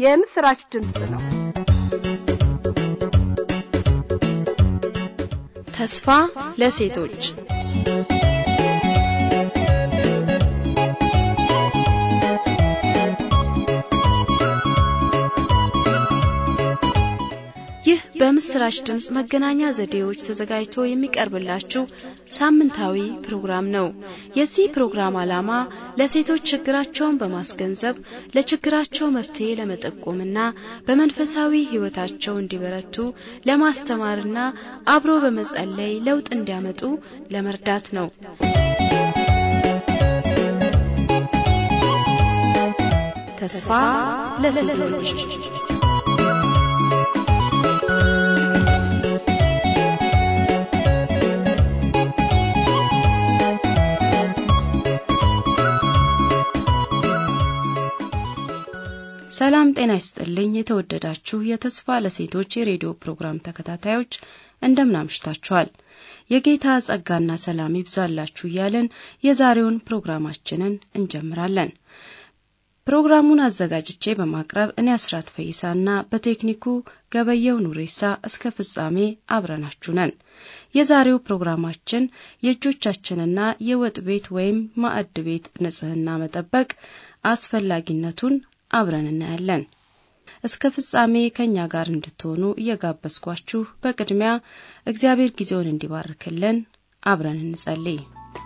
የምስራች ድምፅ ነው። ተስፋ ለሴቶች ይህ በምስራች ድምፅ መገናኛ ዘዴዎች ተዘጋጅቶ የሚቀርብላችሁ ሳምንታዊ ፕሮግራም ነው። የዚህ ፕሮግራም ዓላማ ለሴቶች ችግራቸውን በማስገንዘብ ለችግራቸው መፍትሄ ለመጠቆምና በመንፈሳዊ ሕይወታቸው እንዲበረቱ ለማስተማርና አብሮ በመጸለይ ለውጥ እንዲያመጡ ለመርዳት ነው። ተስፋ ለሴቶች ሰላም ጤና ይስጥልኝ። የተወደዳችሁ የተስፋ ለሴቶች የሬዲዮ ፕሮግራም ተከታታዮች እንደምን አምሽታችኋል? የጌታ ጸጋና ሰላም ይብዛላችሁ እያለን የዛሬውን ፕሮግራማችንን እንጀምራለን። ፕሮግራሙን አዘጋጅቼ በማቅረብ እኔ አስራት ፈይሳና በቴክኒኩ ገበየው ኑሬሳ እስከ ፍጻሜ አብረናችሁ ነን። የዛሬው ፕሮግራማችን የእጆቻችንና የወጥ ቤት ወይም ማዕድ ቤት ንጽህና መጠበቅ አስፈላጊነቱን አብረን እናያለን። እስከ ፍጻሜ ከእኛ ጋር እንድትሆኑ እየጋበዝኳችሁ በቅድሚያ እግዚአብሔር ጊዜውን እንዲባርክልን አብረን እንጸልይ።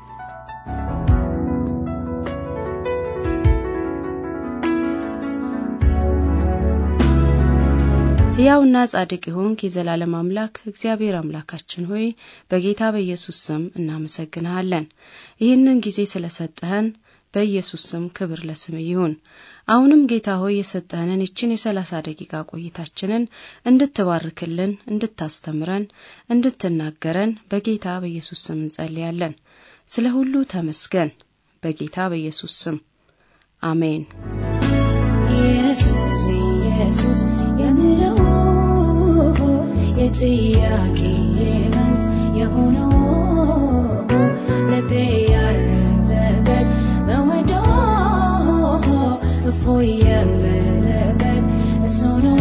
ሕያውና ጻድቅ የሆንክ የዘላለም አምላክ እግዚአብሔር አምላካችን ሆይ በጌታ በኢየሱስ ስም እናመሰግንሃለን። ይህንን ጊዜ ስለሰጠህን በኢየሱስ ስም ክብር ለስም ይሁን። አሁንም ጌታ ሆይ የሰጠህንን ይችን የሰላሳ ደቂቃ ቆይታችንን እንድትባርክልን፣ እንድታስተምረን፣ እንድትናገረን በጌታ በኢየሱስ ስም እንጸልያለን። ስለ ሁሉ ተመስገን። በጌታ በኢየሱስ ስም አሜን። ኢየሱስ ኢየሱስ የምለው የጥያቄ መልስ የሆነው ልቤ ያረፈበት መወደው እፎይ የምልበት እሱ ነው።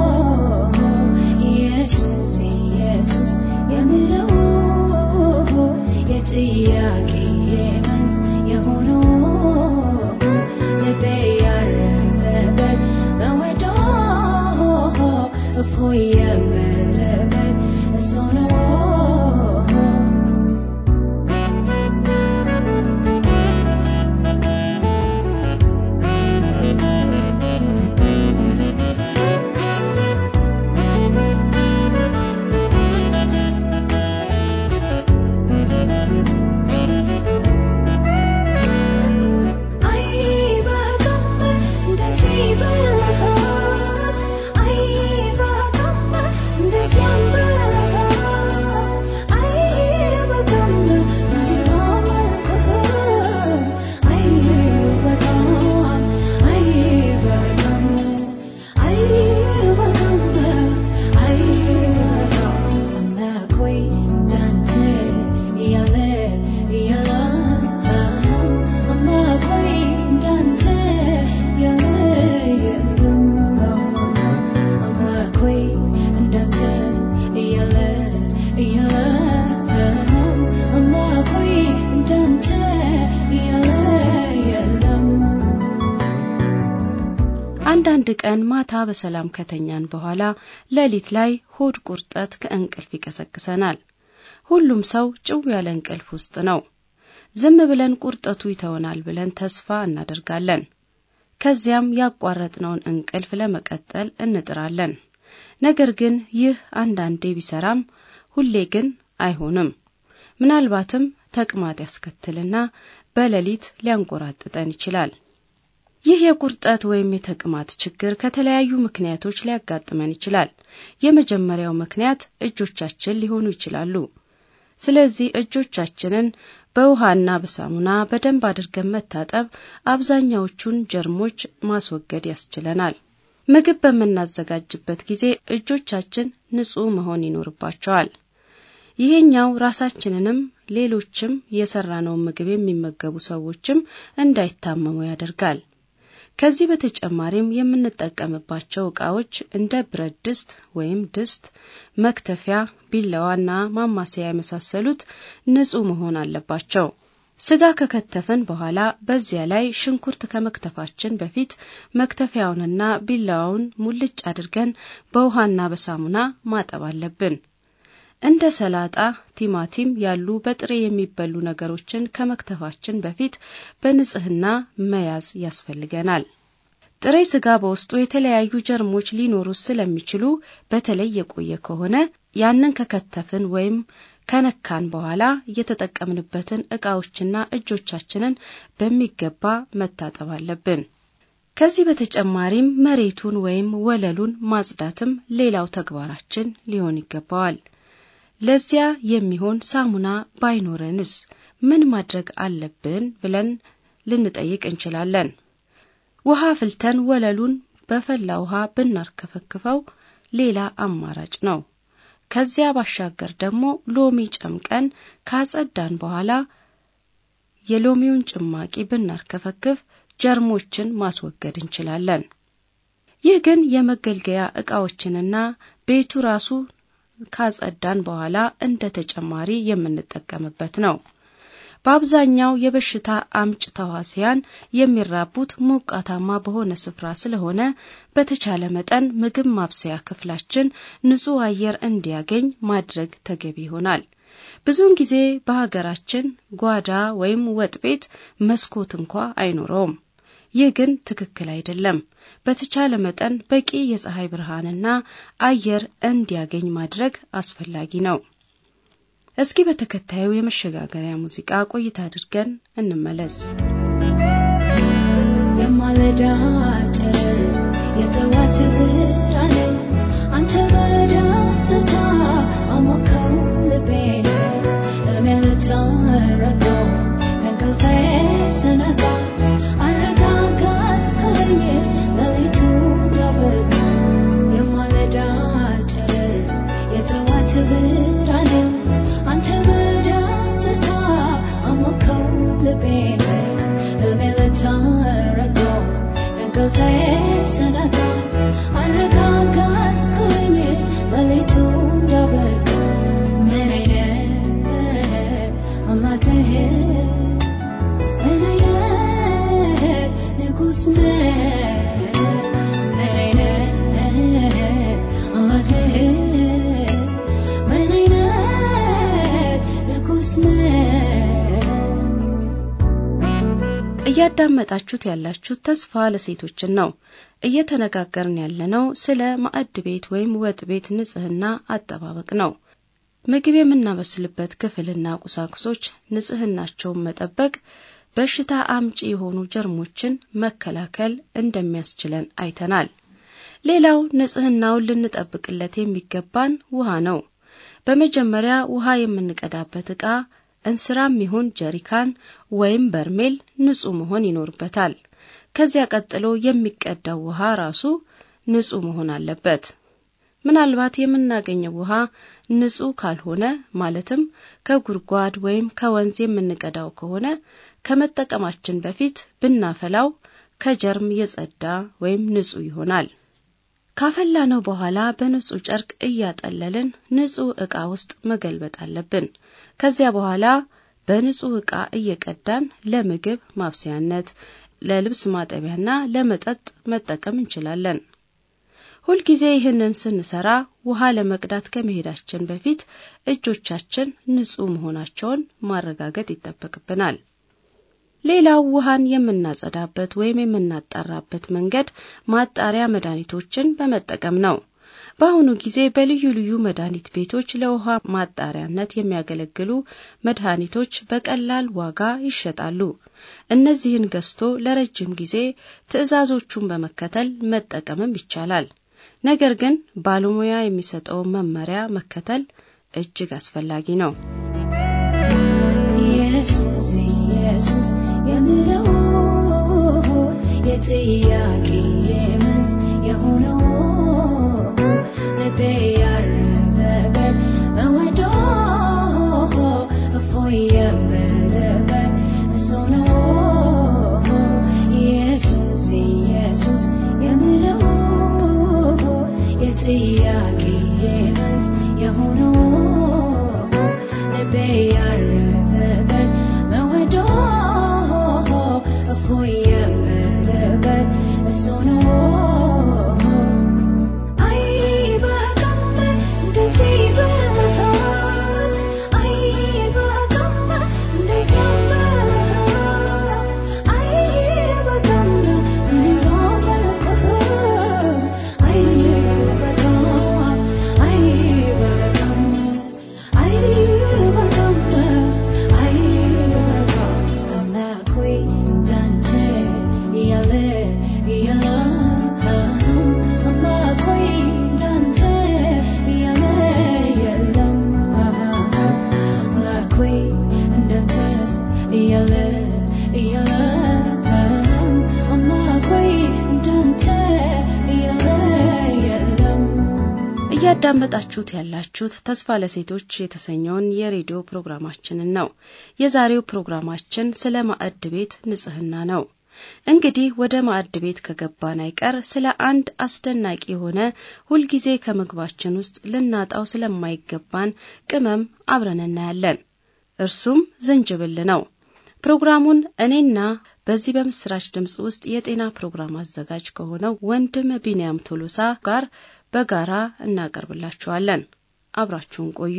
ኢየሱስ ኢየሱስ የምለው የጥያቄ መልስ የሆነው ልቤ ያረፈበት መወደው እፎይ የምልበት እሱ ነው። አንዳንድ ቀን ማታ በሰላም ከተኛን በኋላ ሌሊት ላይ ሆድ ቁርጠት ከእንቅልፍ ይቀሰቅሰናል። ሁሉም ሰው ጭው ያለ እንቅልፍ ውስጥ ነው። ዝም ብለን ቁርጠቱ ይተወናል ብለን ተስፋ እናደርጋለን። ከዚያም ያቋረጥነውን እንቅልፍ ለመቀጠል እንጥራለን። ነገር ግን ይህ አንዳንዴ ቢሰራም ሁሌ ግን አይሆንም። ምናልባትም ተቅማጥ ያስከትልና በሌሊት ሊያንቆራጥጠን ይችላል። ይህ የቁርጠት ወይም የተቅማጥ ችግር ከተለያዩ ምክንያቶች ሊያጋጥመን ይችላል። የመጀመሪያው ምክንያት እጆቻችን ሊሆኑ ይችላሉ። ስለዚህ እጆቻችንን በውሃና በሳሙና በደንብ አድርገን መታጠብ አብዛኛዎቹን ጀርሞች ማስወገድ ያስችለናል። ምግብ በምናዘጋጅበት ጊዜ እጆቻችን ንጹህ መሆን ይኖርባቸዋል። ይሄኛው ራሳችንንም ሌሎችም የሰራነውን ምግብ የሚመገቡ ሰዎችም እንዳይታመሙ ያደርጋል። ከዚህ በተጨማሪም የምንጠቀምባቸው ዕቃዎች እንደ ብረት ድስት ወይም ድስት፣ መክተፊያ፣ ቢላዋና ማማሰያ የመሳሰሉት ንጹህ መሆን አለባቸው። ስጋ ከከተፍን በኋላ በዚያ ላይ ሽንኩርት ከመክተፋችን በፊት መክተፊያውንና ቢላዋውን ሙልጭ አድርገን በውሃና በሳሙና ማጠብ አለብን። እንደ ሰላጣ፣ ቲማቲም ያሉ በጥሬ የሚበሉ ነገሮችን ከመክተፋችን በፊት በንጽህና መያዝ ያስፈልገናል። ጥሬ ስጋ በውስጡ የተለያዩ ጀርሞች ሊኖሩ ስለሚችሉ በተለይ የቆየ ከሆነ ያንን ከከተፍን ወይም ከነካን በኋላ የተጠቀምንበትን ዕቃዎችና እጆቻችንን በሚገባ መታጠብ አለብን። ከዚህ በተጨማሪም መሬቱን ወይም ወለሉን ማጽዳትም ሌላው ተግባራችን ሊሆን ይገባዋል። ለዚያ የሚሆን ሳሙና ባይኖረንስ ምን ማድረግ አለብን ብለን ልንጠይቅ እንችላለን። ውሃ ፍልተን ወለሉን በፈላ ውሃ ብናርከፈክፈው ሌላ አማራጭ ነው። ከዚያ ባሻገር ደግሞ ሎሚ ጨምቀን ካጸዳን በኋላ የሎሚውን ጭማቂ ብናርከፈክፍ ጀርሞችን ማስወገድ እንችላለን። ይህ ግን የመገልገያ ዕቃዎችንና ቤቱ ራሱ ካጸዳን በኋላ እንደ ተጨማሪ የምንጠቀምበት ነው። በአብዛኛው የበሽታ አምጭ ተዋሲያን የሚራቡት ሞቃታማ በሆነ ስፍራ ስለሆነ በተቻለ መጠን ምግብ ማብሰያ ክፍላችን ንጹህ አየር እንዲያገኝ ማድረግ ተገቢ ይሆናል። ብዙውን ጊዜ በሀገራችን ጓዳ ወይም ወጥ ቤት መስኮት እንኳ አይኖረውም። ይህ ግን ትክክል አይደለም። በተቻለ መጠን በቂ የፀሐይ ብርሃንና አየር እንዲያገኝ ማድረግ አስፈላጊ ነው። እስኪ በተከታዩ የመሸጋገሪያ ሙዚቃ ቆይታ አድርገን እንመለስ። የማለዳ ጨረር የጠዋት ብርሃን አንተ በደስታ አሞከው ልቤን እሜልታ ረዳው ከእንቅልፌ ስነቃ አረጋጋትከኝ ሌሊቱ ያበቃ የማለዳ ጨረር የጠዋት ብርሃን አንተ በደስታ አሞከው ልቤን እሜልታ ረዳው ከእንቅልፌ ስነቃ አረጋጋትከኝ ሌሊቱ ያበቃ ምን አይነት አምላክ ነህ ምን አይነት ንጉሥ ነህ ምን አይነት አምላክ ነህ ምን አይነት ንጉሥ ነህ እያዳመጣችሁት ያላችሁት ተስፋ ለሴቶችን ነው። እየተነጋገርን ያለነው ስለ ማዕድ ቤት ወይም ወጥ ቤት ንጽህና አጠባበቅ ነው። ምግብ የምናበስልበት ክፍልና ቁሳቁሶች ንጽህናቸውን መጠበቅ በሽታ አምጪ የሆኑ ጀርሞችን መከላከል እንደሚያስችለን አይተናል። ሌላው ንጽህናውን ልንጠብቅለት የሚገባን ውሃ ነው። በመጀመሪያ ውሃ የምንቀዳበት ዕቃ እንስራም ይሁን ጀሪካን ወይም በርሜል ንጹህ መሆን ይኖርበታል። ከዚያ ቀጥሎ የሚቀዳው ውሃ ራሱ ንጹህ መሆን አለበት። ምናልባት የምናገኘው ውሃ ንጹህ ካልሆነ ማለትም ከጉድጓድ ወይም ከወንዝ የምንቀዳው ከሆነ ከመጠቀማችን በፊት ብናፈላው ከጀርም የጸዳ ወይም ንጹህ ይሆናል። ካፈላነው በኋላ በንጹህ ጨርቅ እያጠለልን ንጹህ ዕቃ ውስጥ መገልበጥ አለብን። ከዚያ በኋላ በንጹህ ዕቃ እየቀዳን ለምግብ ማብሰያነት፣ ለልብስ ማጠቢያና ለመጠጥ መጠቀም እንችላለን። ሁልጊዜ ይህንን ስንሰራ ውሃ ለመቅዳት ከመሄዳችን በፊት እጆቻችን ንጹህ መሆናቸውን ማረጋገጥ ይጠበቅብናል። ሌላው ውሃን የምናጸዳበት ወይም የምናጣራበት መንገድ ማጣሪያ መድኃኒቶችን በመጠቀም ነው። በአሁኑ ጊዜ በልዩ ልዩ መድኃኒት ቤቶች ለውሃ ማጣሪያነት የሚያገለግሉ መድኃኒቶች በቀላል ዋጋ ይሸጣሉ። እነዚህን ገዝቶ ለረጅም ጊዜ ትዕዛዞቹን በመከተል መጠቀምም ይቻላል። ነገር ግን ባለሙያ የሚሰጠውን መመሪያ መከተል እጅግ አስፈላጊ ነው። ኢየሱስ ኢየሱስ የምለው የጥያቄ መልስ የሆነው ልቤ ያረፈበት መወደው እፎይ የምልበት እሱ ነው ኢየሱስ መንዝ የሆነው ልቤ ያረፈበት መወዶ እፎይ የምልበት እሱ ነው አይበቃም እንደዚህ ብለሃል አይበቃም እንደዚህ ብለሃል አይበቃም እኔ ባመልክህም አይበቃም አይበቃም አይበቃም አይበቃም አምላክ ሆይ እንዳንተ ያለ የለም አምላክ ሆይ እንዳንተ ያለ የለም አምላክ ሆይ እንዳንተ ያለ የለም አምላክ ሆይ እንዳንተ ያለ የለም እያዳመጣችሁት ያላችሁት ተስፋ ለሴቶች የተሰኘውን የሬዲዮ ፕሮግራማችንን ነው። የዛሬው ፕሮግራማችን ስለ ማዕድ ቤት ንጽህና ነው። እንግዲህ ወደ ማዕድ ቤት ከገባን አይቀር ስለ አንድ አስደናቂ የሆነ ሁልጊዜ ከምግባችን ውስጥ ልናጣው ስለማይገባን ቅመም አብረን እናያለን። እርሱም ዝንጅብል ነው። ፕሮግራሙን እኔና በዚህ በምስራች ድምፅ ውስጥ የጤና ፕሮግራም አዘጋጅ ከሆነው ወንድም ቢንያም ቶሎሳ ጋር በጋራ እናቀርብላችኋለን። አብራችሁን ቆዩ።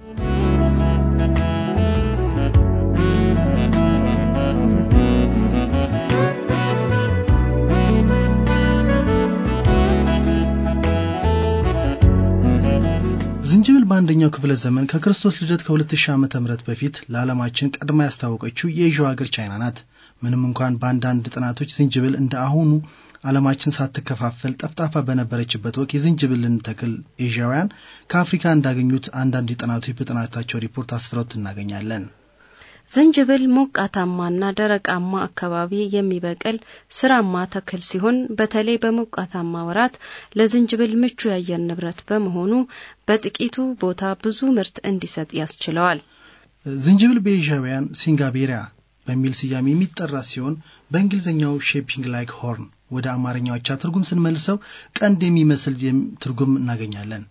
ዝንጅብል በአንደኛው ክፍለ ዘመን ከክርስቶስ ልደት ከ2000 ዓመተ ምህረት በፊት ለዓለማችን ቀድማ ያስተዋወቀችው የኤዥያው ሀገር ቻይና ናት። ምንም እንኳን በአንዳንድ ጥናቶች ዝንጅብል እንደ አሁኑ ዓለማችን ሳትከፋፈል ጠፍጣፋ በነበረችበት ወቅት የዝንጅብልን ተክል ኤዥያውያን ከአፍሪካ እንዳገኙት አንዳንድ ጥናቶች በጥናታቸው ሪፖርት አስፍረውት እናገኛለን። ዝንጅብል ሞቃታማና ደረቃማ አካባቢ የሚበቅል ስራማ ተክል ሲሆን በተለይ በሞቃታማ ወራት ለዝንጅብል ምቹ የአየር ንብረት በመሆኑ በጥቂቱ ቦታ ብዙ ምርት እንዲሰጥ ያስችለዋል። ዝንጅብል በኤዥያውያን ሲንጋቤሪያ በሚል ስያሜ የሚጠራ ሲሆን በእንግሊዝኛው ሼፒንግ ላይክ ሆርን ወደ አማርኛው አቻ ትርጉም ስንመልሰው ቀንድ የሚመስል ትርጉም እናገኛለን።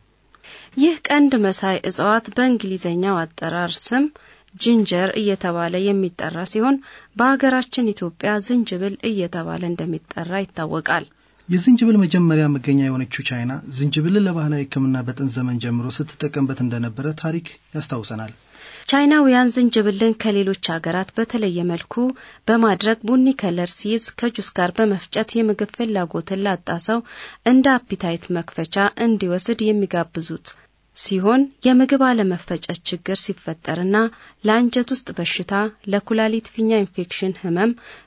ይህ ቀንድ መሳይ እጽዋት በእንግሊዝኛው አጠራር ስም ጂንጀር እየተባለ የሚጠራ ሲሆን በሀገራችን ኢትዮጵያ ዝንጅብል እየተባለ እንደሚጠራ ይታወቃል። የዝንጅብል መጀመሪያ መገኛ የሆነችው ቻይና ዝንጅብልን ለባህላዊ ሕክምና በጥንት ዘመን ጀምሮ ስትጠቀምበት እንደነበረ ታሪክ ያስታውሰናል። ቻይናውያን ዝንጅብልን ከሌሎች ሀገራት በተለየ መልኩ በማድረግ ቡኒ ከለር ሲይዝ ከጁስ ጋር በመፍጨት የምግብ ፍላጎትን ላጣ ሰው እንደ አፒታይት መክፈቻ እንዲወስድ የሚጋብዙት ሲሆን የምግብ አለመፈጨት ችግር ሲፈጠርና ለአንጀት ውስጥ በሽታ፣ ለኩላሊት ፊኛ ኢንፌክሽን ህመም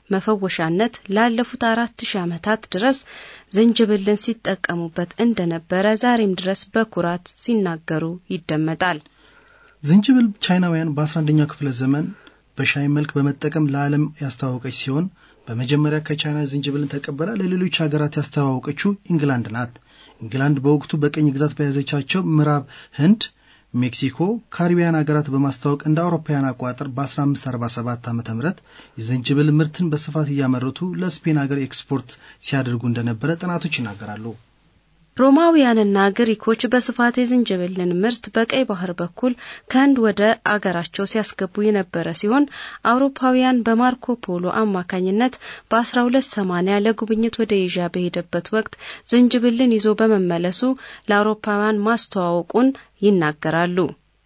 መፈወሻነት ላለፉት አራት ሺህ ዓመታት ድረስ ዝንጅብልን ሲጠቀሙበት እንደነበረ ዛሬም ድረስ በኩራት ሲናገሩ ይደመጣል። ዝንጅብል ቻይናውያን በ11ኛው ክፍለ ዘመን በሻይ መልክ በመጠቀም ለዓለም ያስተዋወቀች ሲሆን በመጀመሪያ ከቻይና ዝንጅብልን ተቀበላ ለሌሎች ሀገራት ያስተዋወቀችው ኢንግላንድ ናት። ኢንግላንድ በወቅቱ በቅኝ ግዛት በያዘቻቸው ምዕራብ ህንድ፣ ሜክሲኮ፣ ካሪቢያን ሀገራት በማስተዋወቅ እንደ አውሮፓውያን አቆጣጠር በ1547 ዓ ም የዝንጅብል ምርትን በስፋት እያመረቱ ለስፔን ሀገር ኤክስፖርት ሲያደርጉ እንደነበረ ጥናቶች ይናገራሉ። ሮማውያንና ግሪኮች በስፋት የዝንጅብልን ምርት በቀይ ባህር በኩል ከህንድ ወደ አገራቸው ሲያስገቡ የነበረ ሲሆን አውሮፓውያን በማርኮ ፖሎ አማካኝነት በ1280 ለጉብኝት ወደ ኤዥያ በሄደበት ወቅት ዝንጅብልን ይዞ በመመለሱ ለአውሮፓውያን ማስተዋወቁን ይናገራሉ።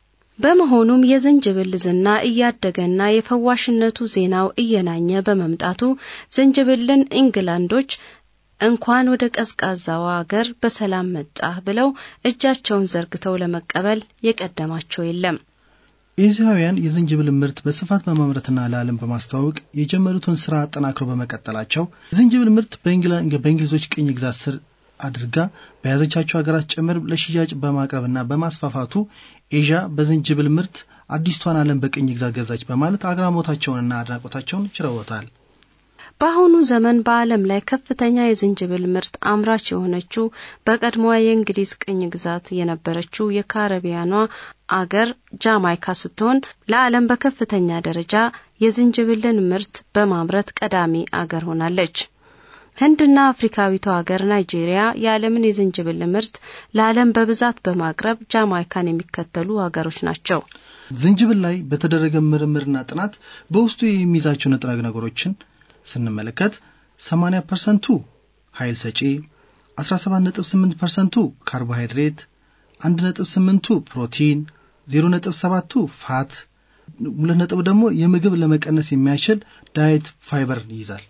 በመሆኑም የዝንጅብል ዝና እያደገና የፈዋሽነቱ ዜናው እየናኘ በመምጣቱ ዝንጅብልን ኢንግላንዶች እንኳን ወደ ቀዝቃዛው አገር በሰላም መጣህ ብለው እጃቸውን ዘርግተው ለመቀበል የቀደማቸው የለም። ኤዚያውያን የዝንጅብል ምርት በስፋት በማምረትና ለዓለም በማስተዋወቅ የጀመሩትን ስራ አጠናክሮ በመቀጠላቸው የዝንጅብል ምርት በእንግሊዞች ቅኝ ግዛት ስር አድርጋ በያዘቻቸው ሀገራት ጭምር ለሽያጭ በማቅረብና በማስፋፋቱ ኤዥያ በዝንጅብል ምርት አዲስቷን ዓለም በቅኝ ግዛት ገዛች በማለት አግራሞታቸውንና አድናቆታቸውን ችረውታል። በአሁኑ ዘመን በዓለም ላይ ከፍተኛ የዝንጅብል ምርት አምራች የሆነችው በቀድሞዋ የእንግሊዝ ቅኝ ግዛት የነበረችው የካረቢያኗ አገር ጃማይካ ስትሆን ለዓለም በከፍተኛ ደረጃ የዝንጅብልን ምርት በማምረት ቀዳሚ አገር ሆናለች። ህንድና አፍሪካዊቷ ሀገር ናይጄሪያ የዓለምን የዝንጅብል ምርት ለዓለም በብዛት በማቅረብ ጃማይካን የሚከተሉ ሀገሮች ናቸው። ዝንጅብል ላይ በተደረገ ምርምርና ጥናት በውስጡ የሚይዛቸው ንጥረ ነገሮችን ስንመለከት 80 ፐርሰንቱ ኃይል ሰጪ፣ 17.8 ፐርሰንቱ ካርቦሃይድሬት፣ 1.8ቱ ፕሮቲን፣ 0.7ቱ ፋት፣ ሁለት ነጥብ ደግሞ የምግብ ለመቀነስ የሚያስችል ዳየት ፋይበር ይይዛል።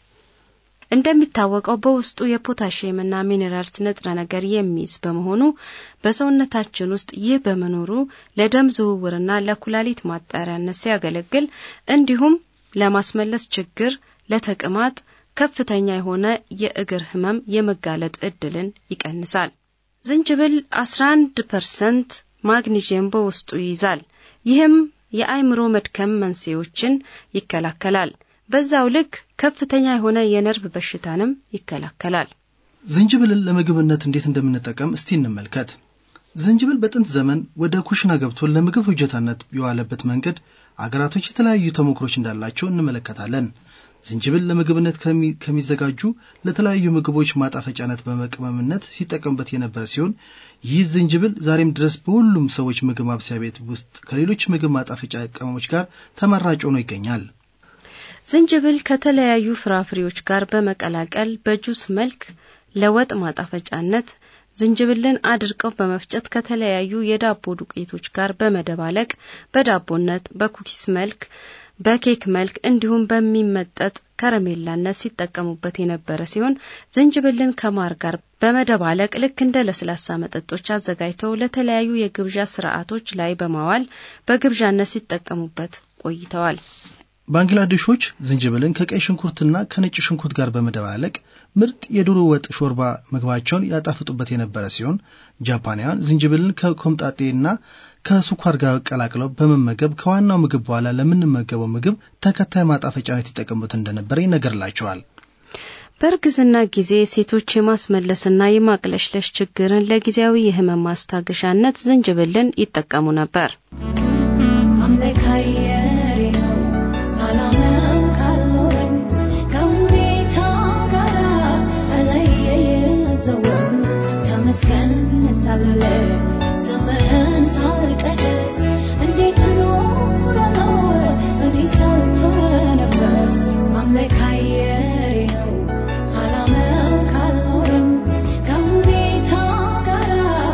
እንደሚታወቀው በውስጡ የፖታሽየምና ሚኔራልስ ንጥረ ነገር የሚይዝ በመሆኑ በሰውነታችን ውስጥ ይህ በመኖሩ ለደም ዝውውርና ለኩላሊት ማጣሪያነት ሲያገለግል እንዲሁም ለማስመለስ ችግር፣ ለተቅማጥ፣ ከፍተኛ የሆነ የእግር ህመም የመጋለጥ እድልን ይቀንሳል። ዝንጅብል 11 ፐርሰንት ማግኒዥየም በውስጡ ይይዛል። ይህም የአእምሮ መድከም መንስኤዎችን ይከላከላል። በዛው ልክ ከፍተኛ የሆነ የነርቭ በሽታንም ይከላከላል። ዝንጅብልን ለምግብነት እንዴት እንደምንጠቀም እስቲ እንመልከት። ዝንጅብል በጥንት ዘመን ወደ ኩሽና ገብቶ ለምግብ ፍጆታነት የዋለበት መንገድ አገራቶች የተለያዩ ተሞክሮች እንዳላቸው እንመለከታለን። ዝንጅብል ለምግብነት ከሚዘጋጁ ለተለያዩ ምግቦች ማጣፈጫነት በመቅመምነት ሲጠቀሙበት የነበረ ሲሆን ይህ ዝንጅብል ዛሬም ድረስ በሁሉም ሰዎች ምግብ ማብሰያ ቤት ውስጥ ከሌሎች ምግብ ማጣፈጫ ቅመሞች ጋር ተመራጭ ሆኖ ይገኛል። ዝንጅብል ከተለያዩ ፍራፍሬዎች ጋር በመቀላቀል በጁስ መልክ ለወጥ ማጣፈጫነት ዝንጅብልን አድርቀው በመፍጨት ከተለያዩ የዳቦ ዱቄቶች ጋር በመደባለቅ በዳቦነት፣ በኩኪስ መልክ፣ በኬክ መልክ እንዲሁም በሚመጠጥ ከረሜላነት ሲጠቀሙበት የነበረ ሲሆን ዝንጅብልን ከማር ጋር በመደባለቅ ልክ እንደ ለስላሳ መጠጦች አዘጋጅተው ለተለያዩ የግብዣ ስርዓቶች ላይ በማዋል በግብዣነት ሲጠቀሙበት ቆይተዋል። ባንግላዴሾች ዝንጅብልን ከቀይ ሽንኩርትና ከነጭ ሽንኩርት ጋር በመደባለቅ ምርጥ የዶሮ ወጥ ሾርባ ምግባቸውን ያጣፍጡበት የነበረ ሲሆን ጃፓናውያን ዝንጅብልን ከኮምጣጤና ከስኳር ጋር ቀላቅለው በመመገብ ከዋናው ምግብ በኋላ ለምንመገበው ምግብ ተከታይ ማጣፈጫነት ይጠቀሙበት እንደነበረ ይነገርላቸዋል። በእርግዝና ጊዜ ሴቶች የማስመለስና የማቅለሽለሽ ችግርን ለጊዜያዊ የህመም ማስታገሻነት ዝንጅብልን ይጠቀሙ ነበር። አምለካየሬ ነው ሳላመም ካልኖርም ከሁኔታ ጋር አለየየዘወም ተመስገን ሳልለ ዘመን ሳልቀደስ እንዴት እኖራለሁ እኔ ሳልተነፈስ አምለካየሬ ነው ሳላመም ካልኖርም ከሁኔታ ጋር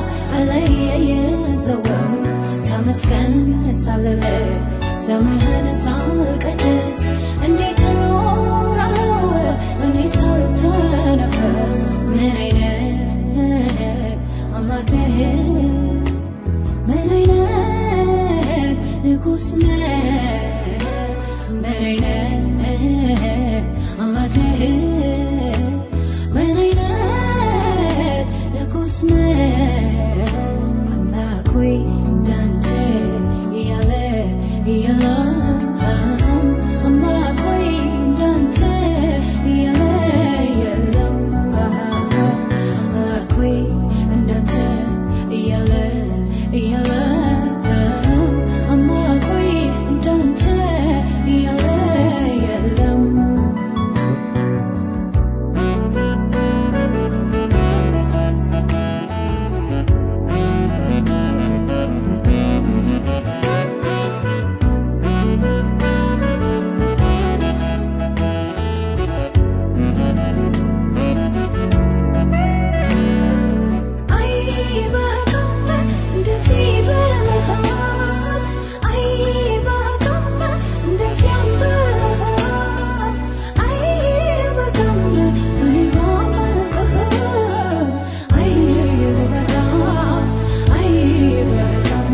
አለየየዘወም ተመስገን ሳልለ ዘመን ሳልቀድስ እንዴት እኖራለሁ እኔ ሳልተነፈስ ምን አይነት አምላክ ነህ ምን አይነት ንጉሥ ነህ ምን አይነት አምላክ ነህ ምን አይነት ንጉሥ ነህ አምላክ ሆይ እንዳንተ ያለ የለም አምላክ ሆይ እንዳንተ ያለ የለም አምላክ ሆይ እንዳንተ ያለ የለም አምላክ ሆይ እንዳንተ ያለ የለም አይበቃም እንደዚህ ብለሃል አይበቃም እንደዚያም ብለሃል አይበቃም እኔ ባመልክህ አይበቃም አይበቃም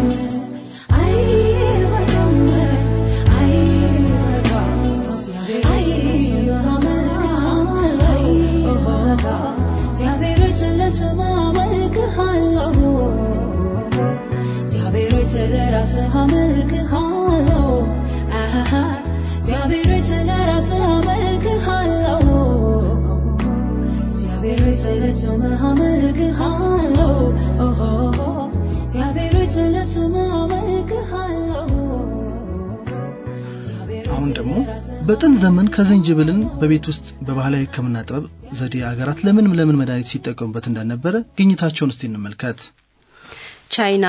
አይበቃም አይበቃም እግዚአብሔር ስለስም አመልክሃለሁ እግዚአብሔር ስለ ራስህ አመልክሃለሁ አሃሃ እግዚአብሔር ስለ ራስህ አመልክሃለሁ እግዚአብሔር ስለ ስምህ አመልክሃለሁ እግዚአብሔር ስለ ስምህ አመልክሃለሁ አሁን ደግሞ በጥንት ዘመን ከዝንጅብልን በቤት ውስጥ በባህላዊ ሕክምና ጥበብ ዘዴ አገራት ለምን ለምን መድኃኒት ሲጠቀሙበት እንደነበረ ግኝታቸውን እስቲ እንመልከት። ቻይና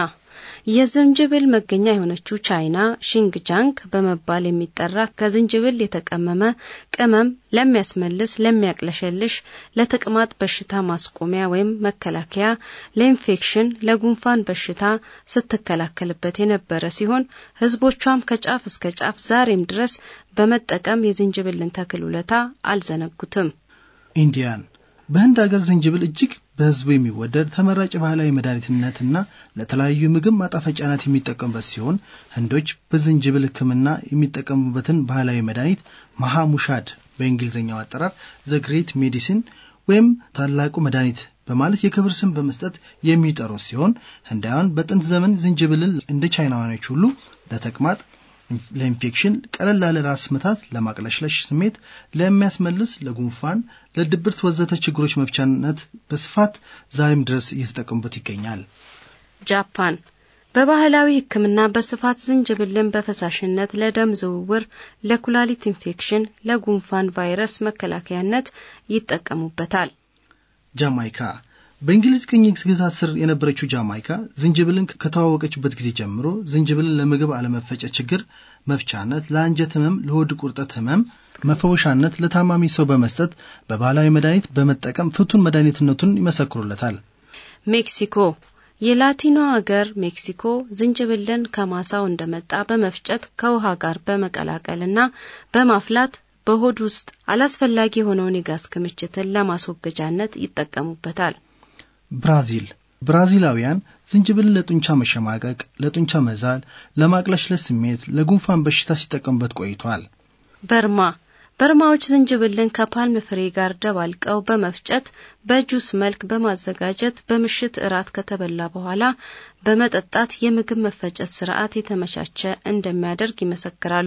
የዝንጅብል መገኛ የሆነችው ቻይና ሺንግጃንግ በመባል የሚጠራ ከዝንጅብል የተቀመመ ቅመም ለሚያስመልስ፣ ለሚያቅለሸልሽ፣ ለተቅማጥ በሽታ ማስቆሚያ ወይም መከላከያ፣ ለኢንፌክሽን፣ ለጉንፋን በሽታ ስትከላከልበት የነበረ ሲሆን ህዝቦቿም ከጫፍ እስከ ጫፍ ዛሬም ድረስ በመጠቀም የዝንጅብልን ተክል ውለታ አልዘነጉትም። ኢንዲያን በህንድ ሀገር ዝንጅብል እጅግ በህዝቡ የሚወደድ ተመራጭ ባህላዊ መድኃኒትነትና ለተለያዩ ምግብ ማጣፈጫነት የሚጠቀሙበት ሲሆን ህንዶች በዝንጅብል ሕክምና የሚጠቀሙበትን ባህላዊ መድኃኒት መሃሙሻድ በእንግሊዝኛው አጠራር ዘ ግሬት ሜዲሲን ወይም ታላቁ መድኃኒት በማለት የክብር ስም በመስጠት የሚጠሩት ሲሆን ህንዳውያን በጥንት ዘመን ዝንጅብልን እንደ ቻይናውያኖች ሁሉ ለተቅማጥ ለኢንፌክሽን፣ ቀለል ላለ ራስ ምታት፣ ለማቅለሽለሽ ስሜት፣ ለሚያስመልስ፣ ለጉንፋን፣ ለድብርት ወዘተ ችግሮች መፍቻነት በስፋት ዛሬም ድረስ እየተጠቀሙበት ይገኛል። ጃፓን በባህላዊ ሕክምና በስፋት ዝንጅብልን በፈሳሽነት ለደም ዝውውር፣ ለኩላሊት ኢንፌክሽን፣ ለጉንፋን ቫይረስ መከላከያነት ይጠቀሙበታል። ጃማይካ በእንግሊዝ ቅኝ ግዛት ስር የነበረችው ጃማይካ ዝንጅብልን ከተዋወቀችበት ጊዜ ጀምሮ ዝንጅብልን ለምግብ አለመፈጨት ችግር መፍቻነት፣ ለአንጀት ህመም፣ ለሆድ ቁርጠት ህመም መፈወሻነት ለታማሚ ሰው በመስጠት በባህላዊ መድኃኒት በመጠቀም ፍቱን መድኃኒትነቱን ይመሰክሩለታል። ሜክሲኮ የላቲኖ አገር ሜክሲኮ ዝንጅብልን ከማሳው እንደመጣ በመፍጨት ከውሃ ጋር በመቀላቀልና በማፍላት በሆድ ውስጥ አላስፈላጊ የሆነውን የጋዝ ክምችትን ለማስወገጃነት ይጠቀሙበታል። ብራዚል ብራዚላውያን ዝንጅብልን ለጡንቻ መሸማቀቅ፣ ለጡንቻ መዛል፣ ለማቅለሽለሽ ስሜት፣ ለጉንፋን በሽታ ሲጠቀሙበት ቆይቷል። በርማ በርማዎች ዝንጅብልን ከፓልም ፍሬ ጋር ደባልቀው በመፍጨት በጁስ መልክ በማዘጋጀት በምሽት እራት ከተበላ በኋላ በመጠጣት የምግብ መፈጨት ስርዓት የተመቻቸ እንደሚያደርግ ይመሰክራሉ።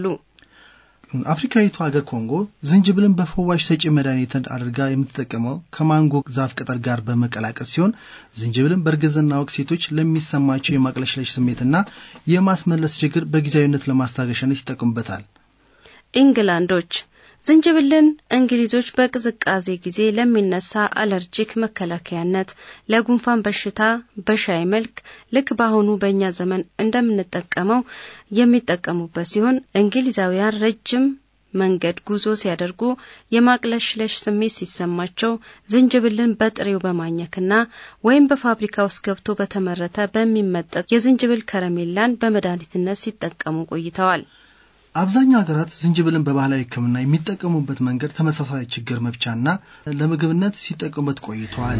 አፍሪካዊቱ ሀገር ኮንጎ ዝንጅብልን በፈዋሽ ሰጪ መድኃኒት አድርጋ የምትጠቀመው ከማንጎ ዛፍ ቅጠል ጋር በመቀላቀል ሲሆን ዝንጅብልን በእርግዝና ወቅት ሴቶች ለሚሰማቸው የማቅለሽለሽ ስሜትና የማስመለስ ችግር በጊዜያዊነት ለማስታገሻነት ይጠቀሙበታል። ኢንግላንዶች ዝንጅብልን እንግሊዞች በቅዝቃዜ ጊዜ ለሚነሳ አለርጂክ መከላከያነት፣ ለጉንፋን በሽታ በሻይ መልክ ልክ በአሁኑ በእኛ ዘመን እንደምንጠቀመው የሚጠቀሙበት ሲሆን እንግሊዛውያን ረጅም መንገድ ጉዞ ሲያደርጉ የማቅለሽለሽ ስሜት ሲሰማቸው ዝንጅብልን በጥሬው በማኘክና ወይም በፋብሪካ ውስጥ ገብቶ በተመረተ በሚመጠጥ የዝንጅብል ከረሜላን በመድኃኒትነት ሲጠቀሙ ቆይተዋል። አብዛኛው ሀገራት ዝንጅብልን በባህላዊ ሕክምና የሚጠቀሙበት መንገድ ተመሳሳይ ችግር መፍቻና ለምግብነት ሲጠቀሙበት ቆይተዋል።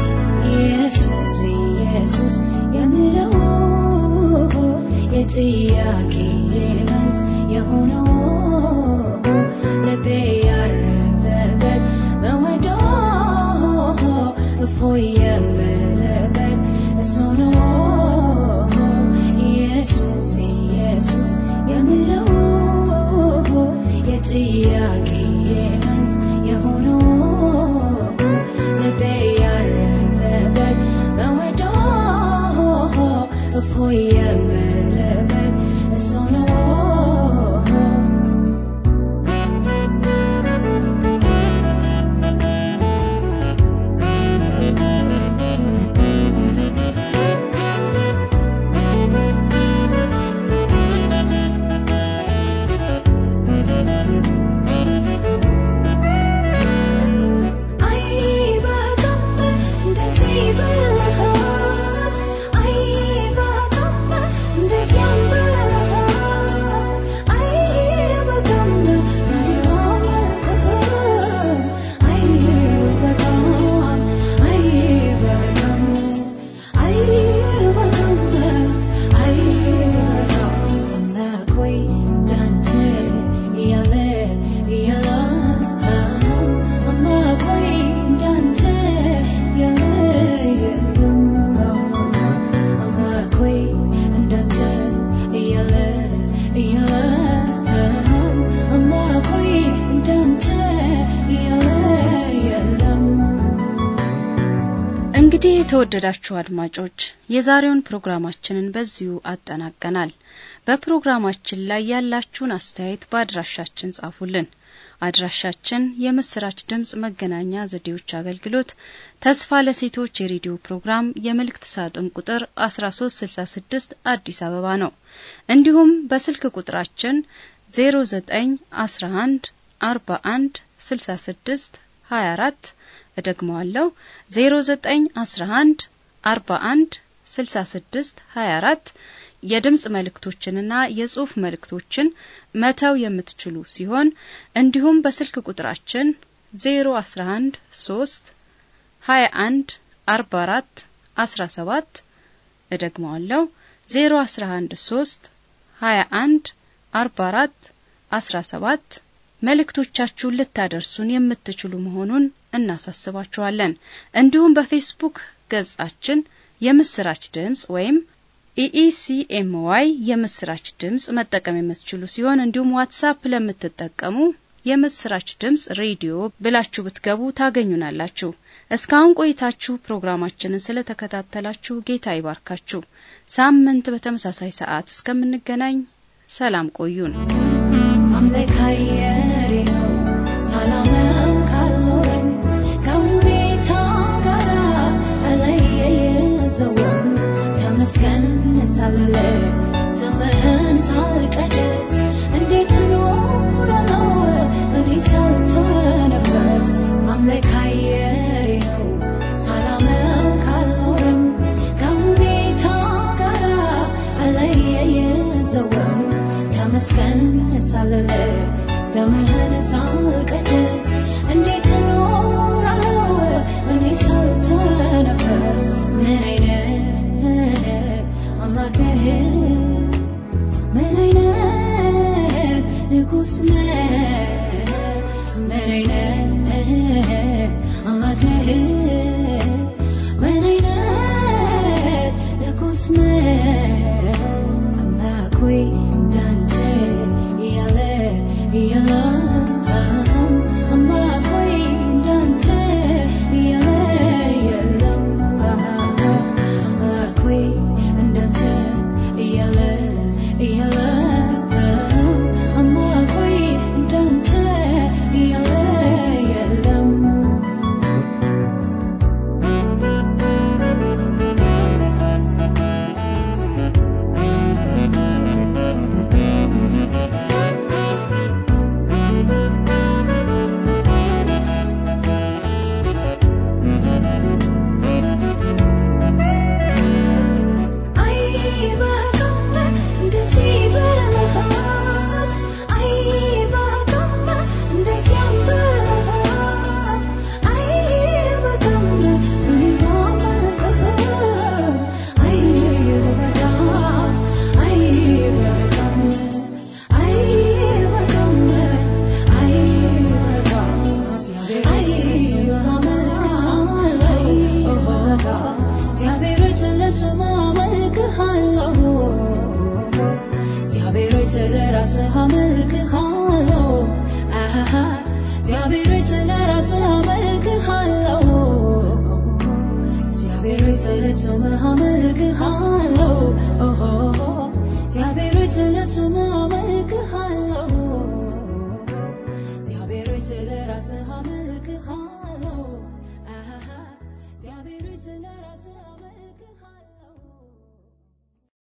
ኢየሱስ ኢየሱስ የምለው የጥያቄ መልስ የሆነው ልቤ ያረፈበት መወደው እፎይ የምልበት እሱ ነው ኢየሱስ ኢየሱስ የምለው የጥያቄ መልስ የሆነው ልቤ ያረፈበት መወደው እፎይ የምልበት እሱ ነው የተወደዳችሁ አድማጮች የዛሬውን ፕሮግራማችንን በዚሁ አጠናቀናል። በፕሮግራማችን ላይ ያላችሁን አስተያየት በአድራሻችን ጻፉልን። አድራሻችን የምስራች ድምጽ መገናኛ ዘዴዎች አገልግሎት ተስፋ ለሴቶች የሬዲዮ ፕሮግራም የመልእክት ሳጥን ቁጥር 1366 አዲስ አበባ ነው። እንዲሁም በስልክ ቁጥራችን 0911 41 66 24 እደግመዋለሁ 0911 41 66 24 የድምጽ መልእክቶችንና የጽሑፍ መልእክቶችን መተው የምትችሉ ሲሆን እንዲሁም በስልክ ቁጥራችን 011 3 21 44 17 እደግመዋለሁ 011 3 21 44 17 መልእክቶቻችሁን ልታደርሱን የምትችሉ መሆኑን እናሳስባችኋለን። እንዲሁም በፌስቡክ ገጻችን የምስራች ድምጽ ወይም ኢኢሲኤምዋይ የምስራች ድምጽ መጠቀም የምትችሉ ሲሆን እንዲሁም ዋትሳፕ ለምትጠቀሙ የምስራች ድምጽ ሬዲዮ ብላችሁ ብትገቡ ታገኙናላችሁ። እስካሁን ቆይታችሁ ፕሮግራማችንን ስለተከታተላችሁ ጌታ ይባርካችሁ። ሳምንት በተመሳሳይ ሰዓት እስከምንገናኝ ሰላም ቆዩን። አምላክ አየሬ ነው ሳላመው ካልኖርም ከሁኔታ ጋር አለየየዘወም ተመስገን ሳልል ስምህን ሳልቀድስ እንዴት እኖራለሁ እኔ ሳልተነፈስ አምላክ አየሬ ነው ሳላመው ካልኖርም ከሁኔታ ጋር አለየየዘወም ተመስገን ሳልል ስምህን ሳልቀድስ እንዴት እኖራለሁ እኔ ሳልተነፈስ ምን አይነት አምላክ ነህ ምን አይነት ንጉሥ ነህ ምን አይነት አምላክ ነህ ምን አይነት ንጉሥ ነህ አምላክ ሆይ እንዳንተ ያለ የለም አምላክ ሆይ እንዳንተ ያለ የለም አምላክ ሆይ እንዳንተ ያለ የለም አምላክ ሆይ እንዳንተ ያለ የለም እግዚአብሔር ስለ ስም አመልክሃለሁ እግዚአብሔር ስለ ራስህ አመልክሃለሁ አሃሃ እግዚአብሔር ስለ ራስህ አመልክሃለሁ እግዚአብሔር ስለ ስምህ አመልክሃለሁ ኦሆ እግዚአብሔር ስለ ስምህ አመልክሃለሁ እግዚአብሔር ስለ ራስህ አመልክሃለሁ አሃሃ እግዚአብሔር ስለ ራስህ